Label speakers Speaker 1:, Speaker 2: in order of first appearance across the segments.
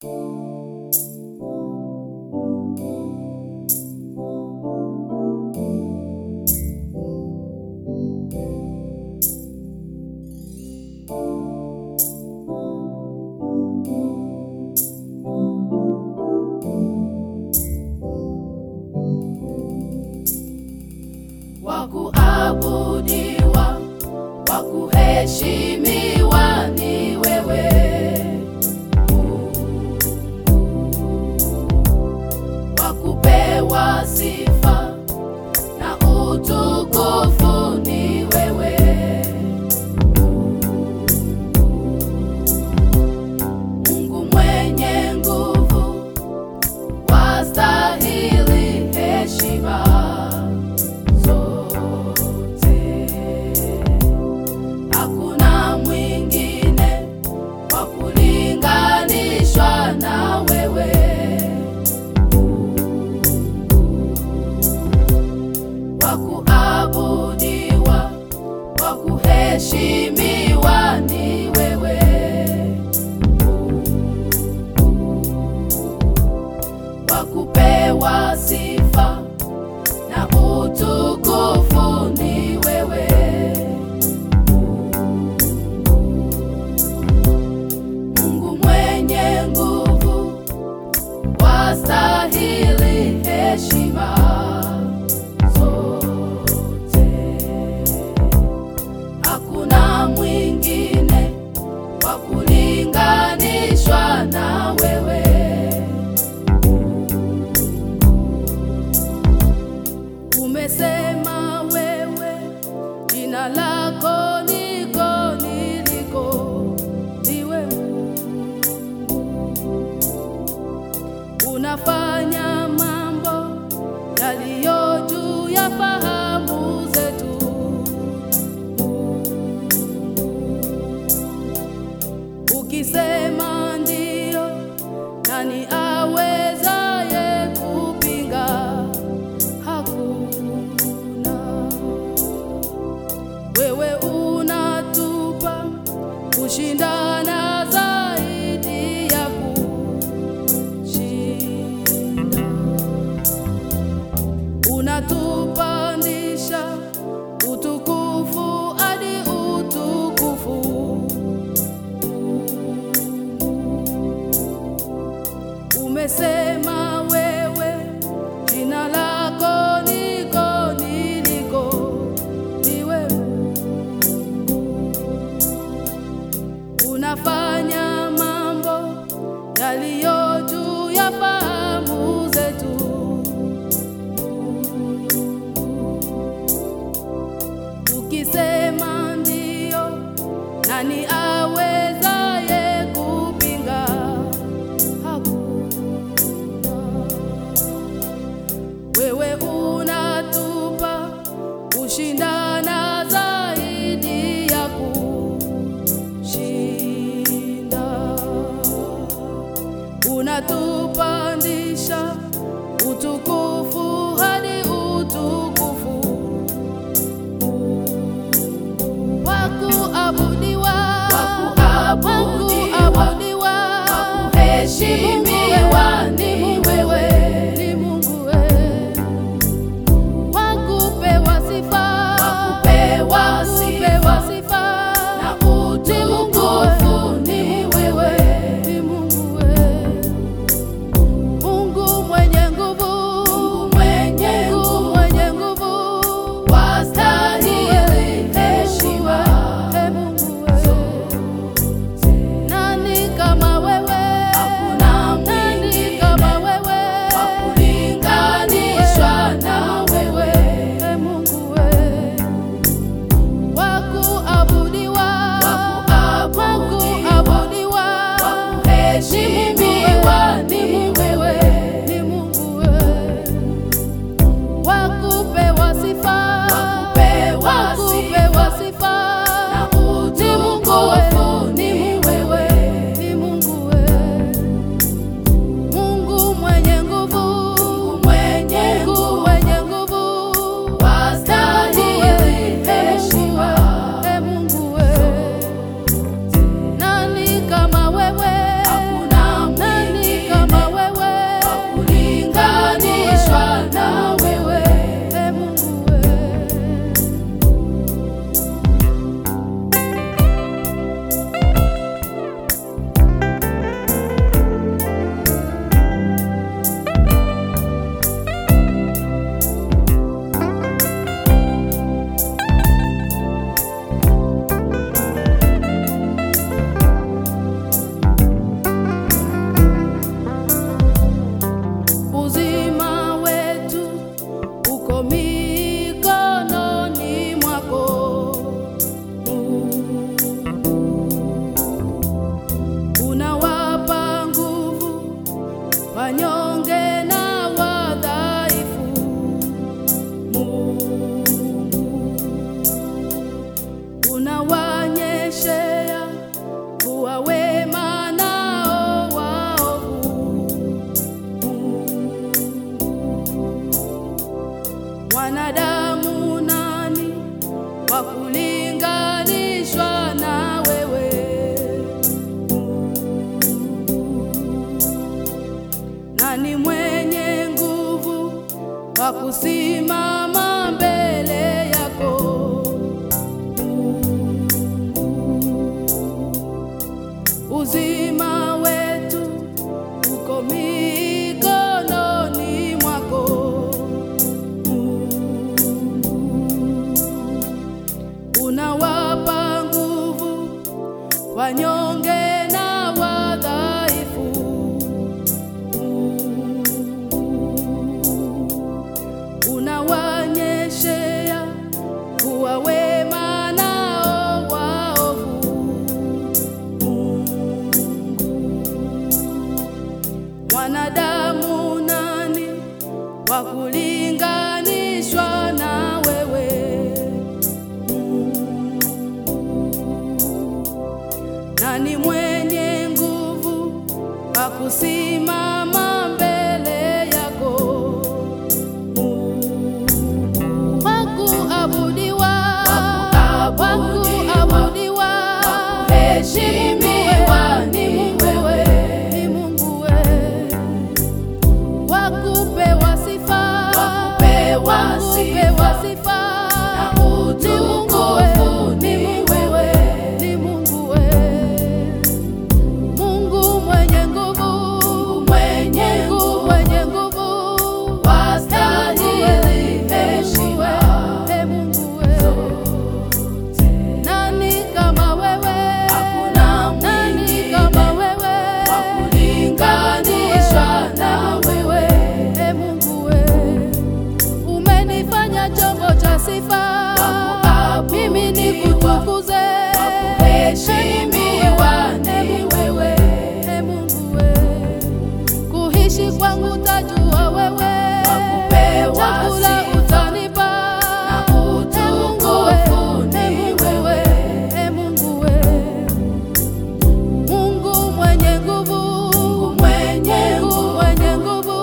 Speaker 1: kuabudiwa, wa kuheshimiwa ni wewe wa kupewa sifa na utukufu ni wewe Mungu mwenye nguvu, wastahili heshima zote. Hakuna mwingine wa kulinganishwa na wewe. Wa kuabudiwa, wa kuheshimiwa ni wewe. Wa kupewa sifa na utukufu ni wewe. Mungu mwenye nguvu, wastahili heshima zote. Hakuna mwingine wa kulinganishwa na wewe. Umesema wewe jina lako niko niliko, ndiwe unafanya mambo yaliyo juu ya fahamu zetu. Ukisema ndio, nani awezaye kupinga? Hakuna. Wewe unatupa kushindana zaidi ya kushinda, unatupandisha utukufu hadi utukufu. Umesema wewe jina lako niko niliko, ndiwe unafanya mambo yaliyo juu ya fahamu zetu. Ukisema ndio, nani awezaye kupinga? Hakuna. Wewe unatupa kushindana zaidi ya kushinda, unatupandisha utukufu hadi utukufu wa kuabudiwa,
Speaker 2: Wa kuabudiwa,
Speaker 1: wa kuabudiwa,
Speaker 2: wa kuheshimiwa ni wewe.
Speaker 1: ni Mungu wewe, wa kupewa sifa,
Speaker 2: Wa kupewa
Speaker 1: kupewa sifa,
Speaker 2: na utukufu ni wewe.
Speaker 1: ni Mungu wewe, Mungu mwenye nguvu,
Speaker 2: Mungu mwenye
Speaker 1: Mungu
Speaker 2: nguvu,
Speaker 1: mwenye nguvu,
Speaker 2: wastahili heshima
Speaker 1: Ee Mungu wewe, nani kama wewe?
Speaker 2: Hakuna
Speaker 1: Nani
Speaker 2: mwingine
Speaker 1: kama wewe?
Speaker 2: wa kulinganishwa na wewe.
Speaker 1: Ee Mungu wewe, wa kuabudiwa,
Speaker 2: Wa
Speaker 1: wa
Speaker 2: kuabudiwa,
Speaker 1: kuabudiwa,
Speaker 2: wa kuheshimiwa ni wewe.
Speaker 1: ni Mungu wewe, wa kupewa sifa,
Speaker 2: Wa kupewa
Speaker 1: wa kupewa sifa,
Speaker 2: Na
Speaker 1: ni Mungu
Speaker 2: utukufu
Speaker 1: wewe,
Speaker 2: ni wewe.
Speaker 1: ni Mungu wewe, Mungu mwenye nguvu,
Speaker 2: Mwenye
Speaker 1: Mungu
Speaker 2: nguvu,
Speaker 1: mwenye nguvu,
Speaker 2: wastahili heshima
Speaker 1: Ee Mungu wewe, nani kama wewe?
Speaker 2: Hakuna
Speaker 1: wanyonge na wadhaifu. Mungu unawanyeshea kuwa wema nao waovu. Wanadamu nani wa kulinganishwa na wewe? Nani mwenye nguvu wa kusimama mbele yako? Uzima wetu uko mikononi mwako. Unawapa nguvu wanyonge na wadhaifu. Unawanyeshea kuwa wema nao waovu. Wanadamu nani wa kulinganishwa na wewe? Nani mwenye nguvu wa kusimama mbele yako? Wa kuabudiwa, wa kuabudiwa,
Speaker 2: kuheshimiwa
Speaker 1: ni
Speaker 2: ni
Speaker 1: Mungu we, ni Mungu we. Wa kupewa sifa,
Speaker 2: Wa kupewa
Speaker 1: wa kupewa
Speaker 2: sifa,
Speaker 1: sifa,
Speaker 2: na
Speaker 1: ni Mungu we,
Speaker 2: utukufu
Speaker 1: ni
Speaker 2: ni
Speaker 1: Mungu we,
Speaker 2: wewe.
Speaker 1: ni Mungu we. Mungu mwenye nguvu,
Speaker 2: mwenye
Speaker 1: Mungu
Speaker 2: nguvu,
Speaker 1: mwenye nguvu,
Speaker 2: wastahili heshima
Speaker 1: Ee Mungu we. Nani kama wewe?
Speaker 2: Hakuna
Speaker 1: Nani
Speaker 2: mwingine
Speaker 1: kama wewe?
Speaker 2: wa kulinganishwa na wewe.
Speaker 1: Ee Mungu we. Umenifanya chombo cha sifa,
Speaker 2: Wa
Speaker 1: mimi
Speaker 2: kuabudiwa,
Speaker 1: nikutukuze.
Speaker 2: wa kuheshimiwa ni
Speaker 1: Ee Mungu we.
Speaker 2: wewe.
Speaker 1: Ee Mungu we. Kuishi kwangu tajua wewe,
Speaker 2: Wa kupewa
Speaker 1: chakula
Speaker 2: sifa,
Speaker 1: utanipa,
Speaker 2: na
Speaker 1: Ee Mungu we.
Speaker 2: utukufu ni
Speaker 1: Ee Mungu we.
Speaker 2: wewe.
Speaker 1: Ee Mungu we. Mungu mwenye nguvu,
Speaker 2: mwenye
Speaker 1: Mungu
Speaker 2: nguvu,
Speaker 1: mwenye nguvu,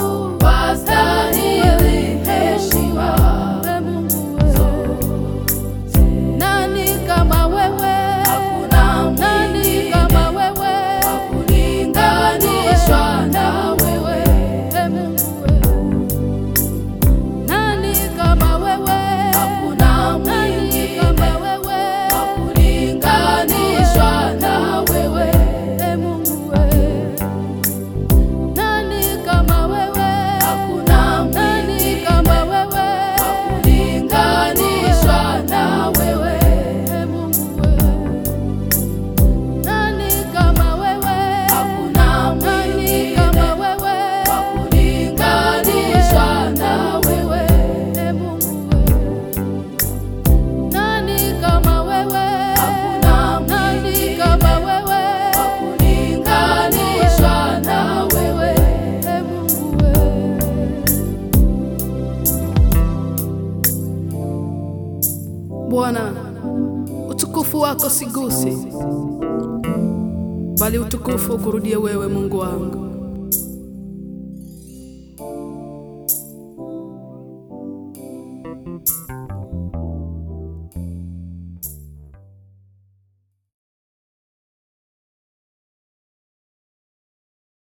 Speaker 2: wastahili heshima
Speaker 1: Ee Mungu we. Nani kama wewe?
Speaker 2: Hakuna
Speaker 1: Nani
Speaker 2: mwingine
Speaker 1: kama wewe?
Speaker 2: wa kulinganishwa na wewe.
Speaker 1: Ee Mungu we. Nani kama wewe?
Speaker 2: Hakuna
Speaker 1: Nani
Speaker 2: mwingine
Speaker 1: kama wewe?
Speaker 2: wa kulinganishwa na wewe.
Speaker 1: Ee Mungu we. Nani kama wewe?
Speaker 2: Hakuna
Speaker 1: Nani
Speaker 2: mwingine
Speaker 1: kama wewe?
Speaker 2: wa kulinganishwa na wewe.
Speaker 1: Ee Mungu we. Nani kama wewe?
Speaker 2: Hakuna
Speaker 1: Nani
Speaker 2: mwingine
Speaker 1: kama wewe?
Speaker 2: wa kulinganishwa na wewe.
Speaker 1: Ee Mungu we. Nani kama wewe?
Speaker 2: Hakuna
Speaker 1: Nani
Speaker 2: mwingine
Speaker 1: kama wewe?
Speaker 2: wa kulinganishwa na wewe.
Speaker 1: Ee Mungu we. Bwana, utukufu wako sigusi, bali utukufu ukurudie wewe, Mungu wangu.